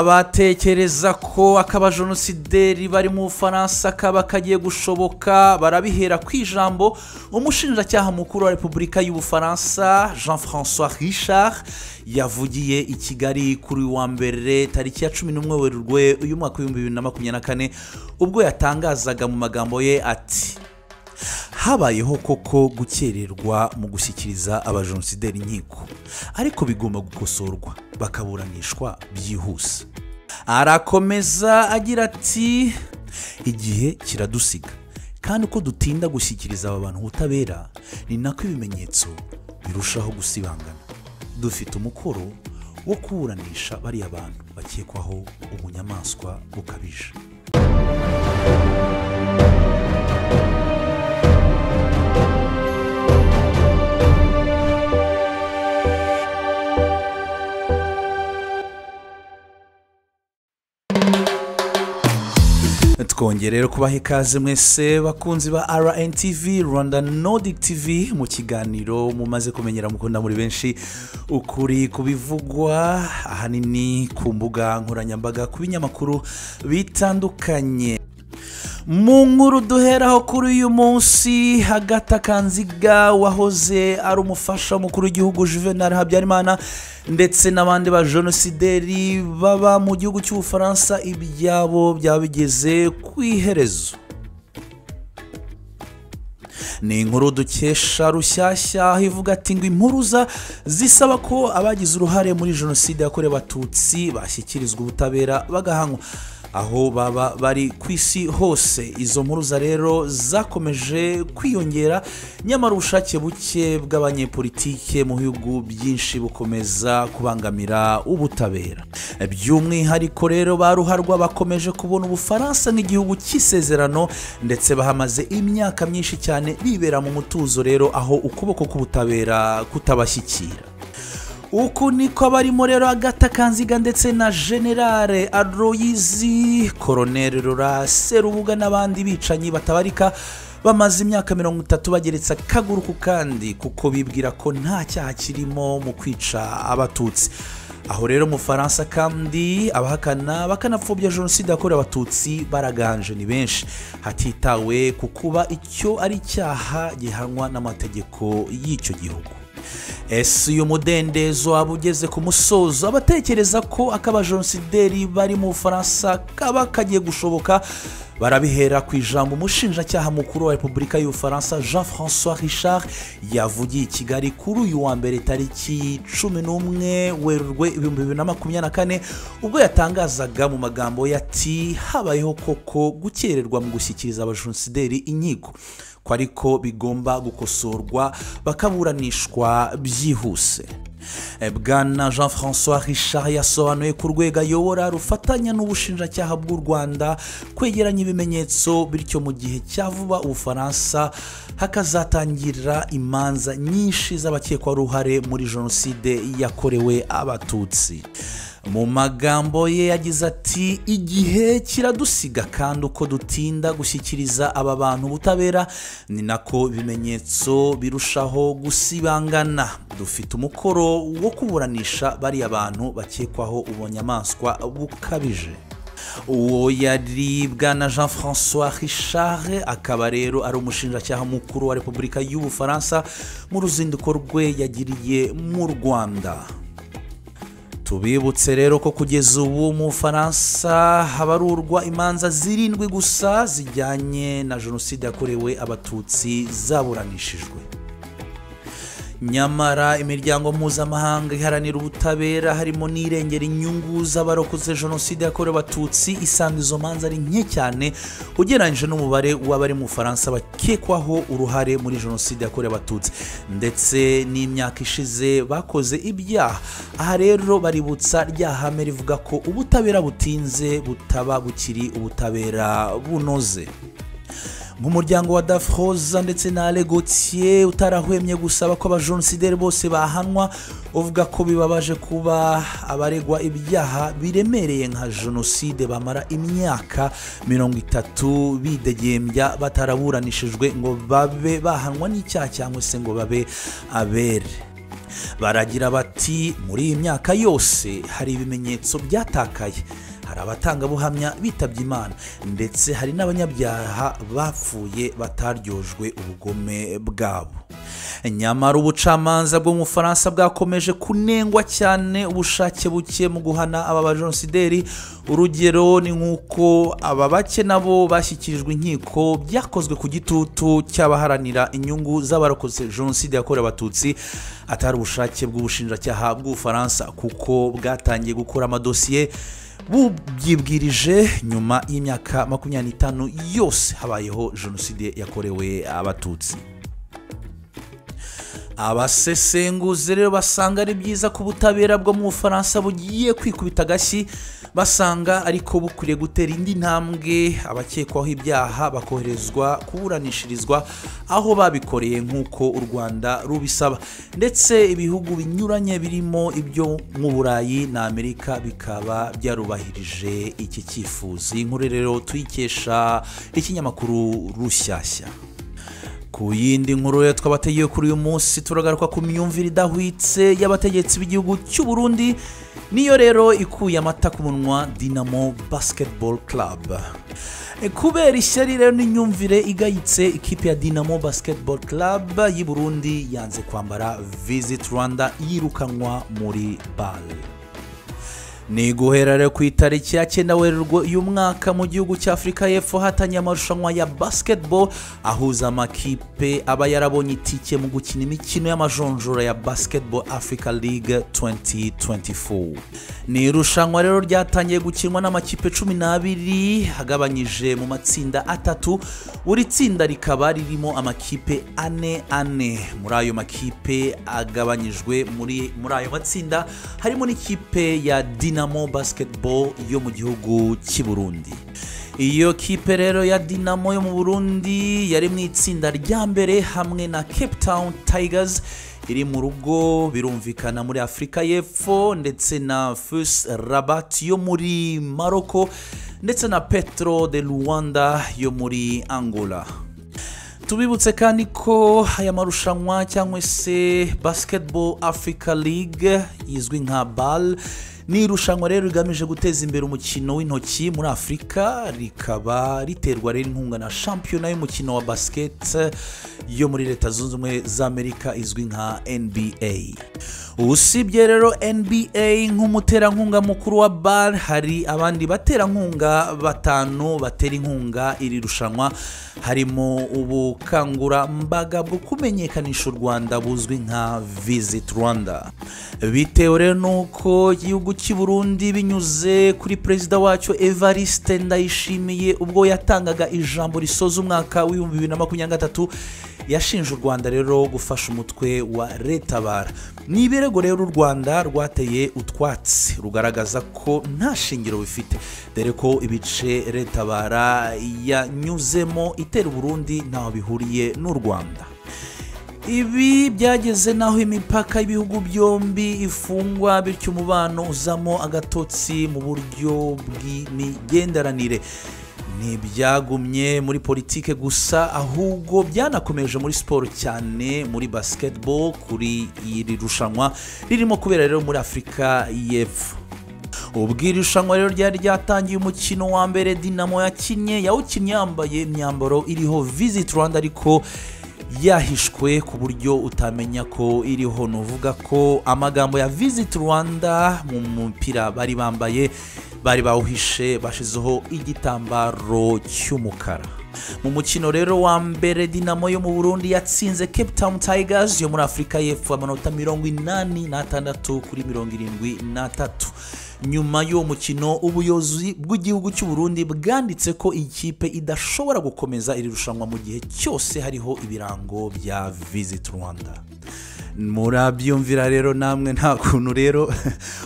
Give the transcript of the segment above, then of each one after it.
abatekereza ko ak'abajenosideri bari mu bufaransa kaba kagiye gushoboka barabihera ku ijambo umushinjacyaha mukuru wa repubulika y'ubufaransa jean francois richard yavugiye i kigali kuri wa mbere tariki ya cumi n'umwe werurwe uyu mwaka w'ibihumbi bibiri na makumyabiri na kane ubwo yatangazaga mu magambo ye ati habayeho koko gukererwa mu gushyikiriza abajenosideri inkiko ariko bigomba gukosorwa bakaburanishwa byihuse arakomeza agira ati igihe kiradusiga kandi uko dutinda gushyikiriza aba bantu ubutabera ni nako ibimenyetso birushaho gusibangana dufite umukoro wo kuburanisha bariya bantu bakekwaho ubunyamaswa bukabije twongere rero kubaha ikaze mwese bakunzi ba rntv rwanda nordic tv mu kiganiro mumaze kumenyera mukunda muri benshi ukuri kubivugwa ahanini ku mbuga nkoranyambaga ku binyamakuru bitandukanye mu nkuru duheraho kuri uyu munsi hagati akanziga wahoze ari umufasha mukuru w'igihugu juvenal habyarimana ndetse n'abandi ba jenosideri baba mu gihugu cy'ubufaransa ibyabo byaba bigeze ku iherezo ni inkuru dukesha rushyashya aho ivuga ati ngo impuruza zisaba ko abagize uruhare muri jenoside yakorewe abatutsi bashyikirizwa ubutabera bagahanwa aho baba bari ku isi hose izo mpuruza rero zakomeje kwiyongera nyamara ubushake buke bw'abanyepolitike mu bihugu byinshi bukomeza kubangamira ubutabera by'umwihariko rero ba ruharwa bakomeje kubona ubufaransa nk'igihugu cy'isezerano ndetse bahamaze imyaka myinshi cyane bibera mu mutuzo rero aho ukuboko k'ubutabera kutabashyikira uku niko barimo rero agata kanziga ndetse na generale aroyizi koroneri rura serubuga n'abandi bicanyi batabarika bamaze imyaka mirongo itatu bageretse akaguru ku kandi kuko bibwira ko nta cyaha kirimo mu kwica abatutsi aho rero mu faransa kandi abahakana bakanapfobya jenoside yakorewe abatutsi baraganje ni benshi hatitawe ku kuba icyo ari icyaha gihanwa n'amategeko y'icyo gihugu ese uyu mudendezo waba ugeze ku musozo abatekereza ko ak'abajenosideri bari mu bufaransa kaba kagiye gushoboka barabihera ku ijambo umushinjacyaha mukuru wa repubulika y'ubufaransa jean francois richard yavugiye i kigali kuri uyu wa mbere tariki cumi n'umwe werurwe ibihumbi bibiri na makumyabiri na kane ubwo yatangazaga mu magambo ye ati habayeho koko gukererwa mu gushyikiriza abajenosideri inkiko ko ariko bigomba gukosorwa bakaburanishwa byihuse bwana jean francois richard yasobanuye ku rwego ayobora rufatanya n'ubushinjacyaha bw'u rwanda kwegeranya ibimenyetso bityo mu gihe cya vuba ubufaransa hakazatangira imanza nyinshi z'abakekwaruhare muri jenoside yakorewe abatutsi mu magambo ye yagize ati igihe kiradusiga kandi uko dutinda gushyikiriza aba bantu ubutabera ni nako ibimenyetso birushaho gusibangana dufite umukoro wo kuburanisha bariya bantu bakekwaho ubunyamaswa bukabije uwo yari bwana jean francois richard akaba rero ari umushinjacyaha mukuru wa repubulika y'ubufaransa mu ruzinduko rwe yagiriye mu rwanda tubibutse rero ko kugeza ubu mu bufaransa habarurwa imanza zirindwi gusa zijyanye na jenoside yakorewe abatutsi zaburanishijwe nyamara imiryango mpuzamahanga iharanira ubutabera harimo n'irengera inyungu z'abarokoze jenoside yakorewe abatutsi isanga izo manza ari nke cyane ugereranyije n'umubare w'abari mu bufaransa bakekwaho uruhare muri jenoside yakorewe abatutsi ndetse n'imyaka ishize bakoze ibyaha aha rero baributsa rya hame rivuga ko ubutabera butinze butaba bukiri ubutabera bunoze nk'umuryango wa dafuroza ndetse na alegotiye utarahwemye gusaba ko abajenosideri bose bahanwa uvuga ko bibabaje kuba abaregwa ibyaha biremereye nka jenoside bamara imyaka mirongo itatu bidegembya bataraburanishijwe ngo babe bahanwa n'icyaha cyangwa se ngo babe abere baragira bati muri iyi myaka yose hari ibimenyetso byatakaye hari abatangabuhamya bitabye imana ndetse hari n'abanyabyaha bapfuye bataryojwe ubugome bwabo nyamara ubucamanza bwo mu bufaransa bwakomeje kunengwa cyane ubushake buke mu guhana aba bajenosideri urugero ni nk'uko aba bake nabo bashyikirijwe inkiko byakozwe ku gitutu cy'abaharanira inyungu z'abarokotse jenoside yakorewe abatutsi atari ubushake bw'ubushinjacyaha bw'ubufaransa kuko bwatangiye gukora amadosiye bubyibwirije nyuma y'imyaka makumyabiri n'itanu yose habayeho jenoside yakorewe abatutsi abasesenguzi rero basanga ari byiza ko ubutabera bwo mu bufaransa bugiye kwikubita agashyi basanga ariko bukwiriye gutera indi ntambwe abakekwaho ibyaha bakoherezwa kuburanishirizwa aho babikoreye nk'uko u rwanda rubisaba ndetse ibihugu binyuranye birimo ibyo mu burayi na amerika bikaba byarubahirije iki cyifuzo iyi nkuru rero tuyikesha ikinyamakuru rushyashya ku yindi nkuru ya twabategeye kuri uyu munsi turagaruka ku myumvire idahwitse y'abategetsi b'igihugu cy'u Burundi niyo rero ikuye amata ku munwa dinamo basketball club kubera ishyari rero n'imyumvire igayitse ikipe ya dinamo basketball club y'i burundi yanze kwambara visit rwanda yirukanwa muri bare ni guhera rero ku itariki ya cyenda werurwe uyu mwaka mu gihugu cya afurika y'epfo hatanye amarushanwa ya basketball ahuza amakipe aba yarabonye itike mu gukina imikino y'amajonjora ya basketball africa league 2024 ni irushanwa rero ryatangiye gukinwa n'amakipe cumi n'abiri agabanyije mu matsinda atatu buri tsinda rikaba ririmo amakipe ane ane muri ayo makipe agabanyijwe muri, muri ayo matsinda harimo n'ikipe ya dinamo dinamo basketball yo mu gihugu cy'i burundi iyo kipe rero ya dinamo yo mu burundi yari mu itsinda rya mbere hamwe na cape town tigers iri mu rugo birumvikana muri afurika y'epfo ndetse na fus rabat yo muri maroko ndetse na petro de luwanda yo muri angola tubibutse kandi ko aya marushanwa cyangwa se basketball africa league izwi nka bal ni irushanwa rero rigamije guteza imbere umukino w'intoki muri afurika rikaba riterwa rero inkunga na shampiyona y'umukino wa basket yo muri leta zunze ubumwe z'amerika izwi nka nba usibye rero nba nk'umuterankunga mukuru wa bar hari abandi baterankunga batanu batera inkunga iri rushanwa harimo ubu ubukangurambaga bwo kumenyekanisha u rwanda buzwi nka visit rwanda bitewe rero n'uko igihugu cy'i burundi binyuze kuri perezida wacyo evariste ndayishimiye ubwo yatangaga ijambo risoza umwaka w'ibihumbi bibiri na makumyabiri na gatatu yashinje u rwanda rero gufasha umutwe wa retabara ni ibirego rero u rwanda rwateye utwatsi rugaragaza ko nta shingiro bifite dore ko ibice retabara yanyuzemo itera uburundi ntaho bihuriye n'u rwanda ibi byageze n'aho imipaka y'ibihugu byombi ifungwa bityo umubano uzamo agatotsi mu buryo bw'imigenderanire ntibyagumye muri politike gusa ahubwo byanakomeje muri siporo cyane muri basketball kuri iri rushanwa ririmo kubera rero muri afurika y'epfo ubwo iri rushanwa rero ryari ryatangiye umukino wa mbere dinamo yakinnye yawukinnye yambaye imyambaro iriho visit rwanda ariko yahishwe ku buryo utamenya ko iriho ni uvuga ko amagambo ya visit rwanda mu mupira bari bambaye bari bawuhishe bashyizeho igitambaro cy'umukara mu mukino rero wa mbere dinamo yo mu burundi yatsinze cape town tigers yo muri afurika y'epfo amanota mirongo inani n'atandatu kuri mirongo irindwi n'atatu nyuma y'uwo mukino ubuyobozi bw'igihugu cy'u Burundi bwanditse ko ikipe idashobora gukomeza iri rushanwa mu gihe cyose hariho ibirango bya visit rwanda murabyumvira rero namwe nta kuntu rero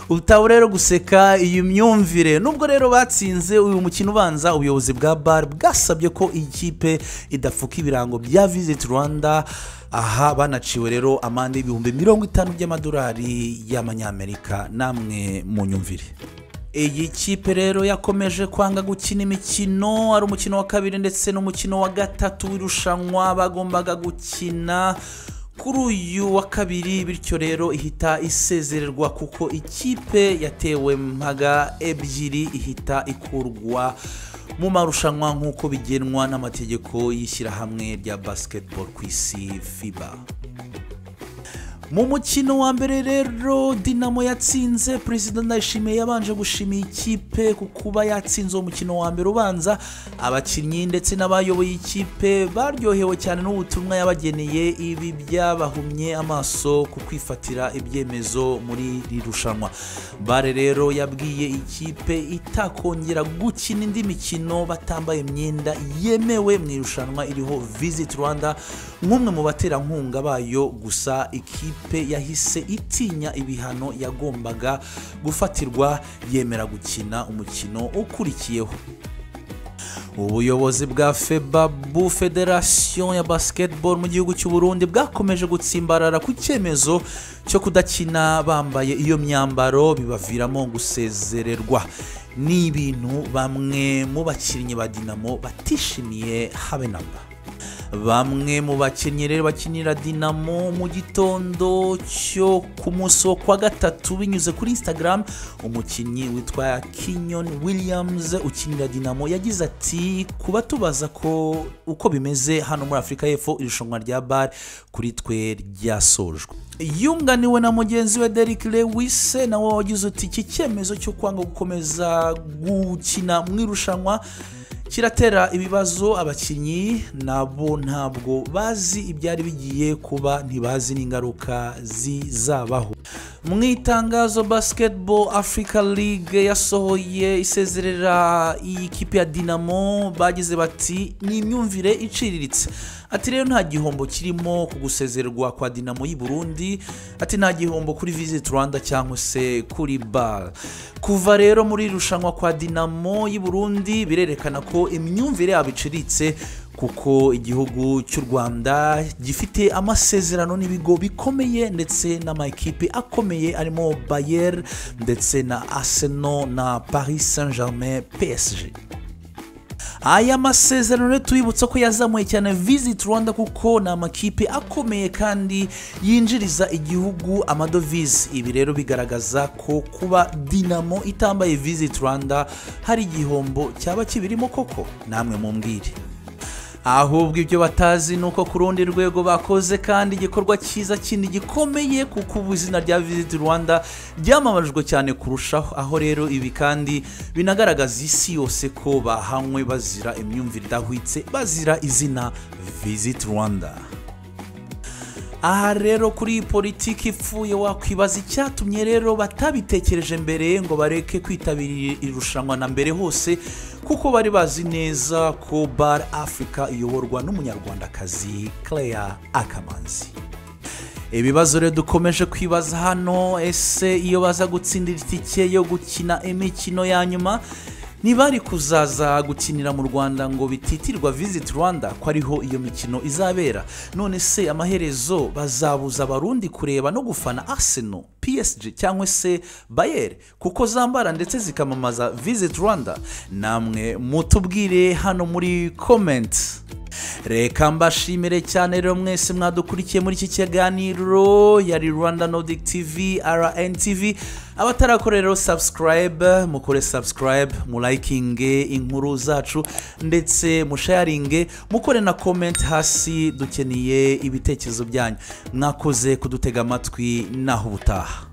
utaba rero guseka iyi myumvire nubwo rero batsinze uyu mukino ubanza ubuyobozi bwa bar bwasabye ko ikipe idafuka ibirango bya visit rwanda aha banaciwe rero amande y'ibihumbi mirongo itanu by'amadolari y'amanyamerika namwe mu nyumvire iyi kipe rero yakomeje kwanga gukina imikino ari umukino wa kabiri ndetse n'umukino wa gatatu w'irushanwa bagombaga gukina kuri uyu wa kabiri bityo rero ihita isezererwa kuko ikipe yatewe mpaga ebyiri ihita ikurwa mu marushanwa nk'uko bigenwa n'amategeko y'ishyirahamwe rya basiketiboro ku isi fiba mu mukino wa mbere rero dinamo yatsinze perezida ndayishimiye yabanje gushimira ikipe ku kuba yatsinze umukino wa mbere ubanza abakinnyi ndetse n'abayoboye ikipe baryohewe cyane n'ubutumwa yabageneye ibi byabahumye amaso ku kwifatira ibyemezo muri iri rushanwa bare rero yabwiye ikipe itakongera gukina indi mikino batambaye imyenda yemewe mu irushanwa iriho visiti rwanda nk'umwe mu baterankunga bayo gusa ikipe ikipe yahise itinya ibihano yagombaga gufatirwa yemera gukina umukino ukurikiyeho ubuyobozi bwa febabu federasiyo ya basiketiboro mu gihugu cy'u Burundi bwakomeje gutsimbarara ku cyemezo cyo kudakina bambaye iyo myambaro bibaviramo gusezererwa ni ibintu bamwe mu bakinnyi ba dinamo batishimiye habe na mba bamwe mu bakinnyi rero bakinira dinamo mu gitondo cyo ku munsi wo kwa gatatu binyuze kuri instagram umukinnyi witwa kinyon williams ukinira dinamo yagize ati kuba tubaza ko uko bimeze hano muri afurika y'epfo irushanwa rya bare kuri twe ryasojwe yunganiwe na mugenzi we Derrick Lewis nawe wagize uti iki cyemezo cyo kwanga gukomeza gukina mu irushanwa kiratera ibibazo abakinnyi nabo ntabwo bazi ibyari bigiye kuba ntibazi n'ingaruka zizabaho mu itangazo basiketiboro afurika ligue yasohoye isezerera iyi kipe ya dinamo bagize bati ni imyumvire iciriritse ati rero nta gihombo kirimo ku gusezererwa kwa dinamo y'i burundi ati nta gihombo kuri visiti rwanda cyangwa se kuri bara kuva rero muri irushanwa kwa dinamo y'i burundi birerekana ko imyumvire yabo iciriritse kuko igihugu cy'u rwanda gifite amasezerano n'ibigo bikomeye ndetse n'amakipe akomeye arimo bayer ndetse na arsenal na paris saint germain psg aya masezerano tuyibutsa ko yazamuye cyane visit rwanda kuko ni amakipe akomeye kandi yinjiriza igihugu amadovize ibi rero bigaragaza ko kuba dinamo itambaye visit rwanda hari igihombo cyaba kibirimo koko namwe mumbwire ahubwo ibyo batazi ni uko ku rundi rwego bakoze kandi igikorwa cyiza kindi gikomeye kuko ubu izina rya visit rwanda ryamamajwe cyane kurushaho aho rero ibi kandi binagaragaza isi yose ko bahanywe bazira imyumvire idahwitse bazira izina visit rwanda aha rero kuri iyi politiki ipfuye wakwibaza icyatumye rero batabitekereje mbere ngo bareke kwitabira irushanwa na mbere hose kuko bari bazi neza ko bar afurika iyoborwa n'umunyarwandakazi claire akamanzi ibibazo rero dukomeje kwibaza hano ese iyo baza gutsindira itike yo gukina imikino ya nyuma ntibari kuzaza gukinira mu rwanda ngo bititirwa visit rwanda ko ariho iyo mikino izabera none se amaherezo bazabuza abarundi kureba no gufana arsenal psg cyangwa se bayer kuko zambara ndetse zikamamaza visit rwanda namwe mutubwire hano muri comment reka mbashimire cyane rero mwese mwadukurikiye muri iki kiganiro yari rwanda nodic tv rntv abatarakora rero sabusikarayibe mukore sabusikarayibe murayikinge inkuru zacu ndetse mushayaringe mukore na komenti hasi dukeneye ibitekerezo byanyu mwakoze kudutega amatwi naho ubutaha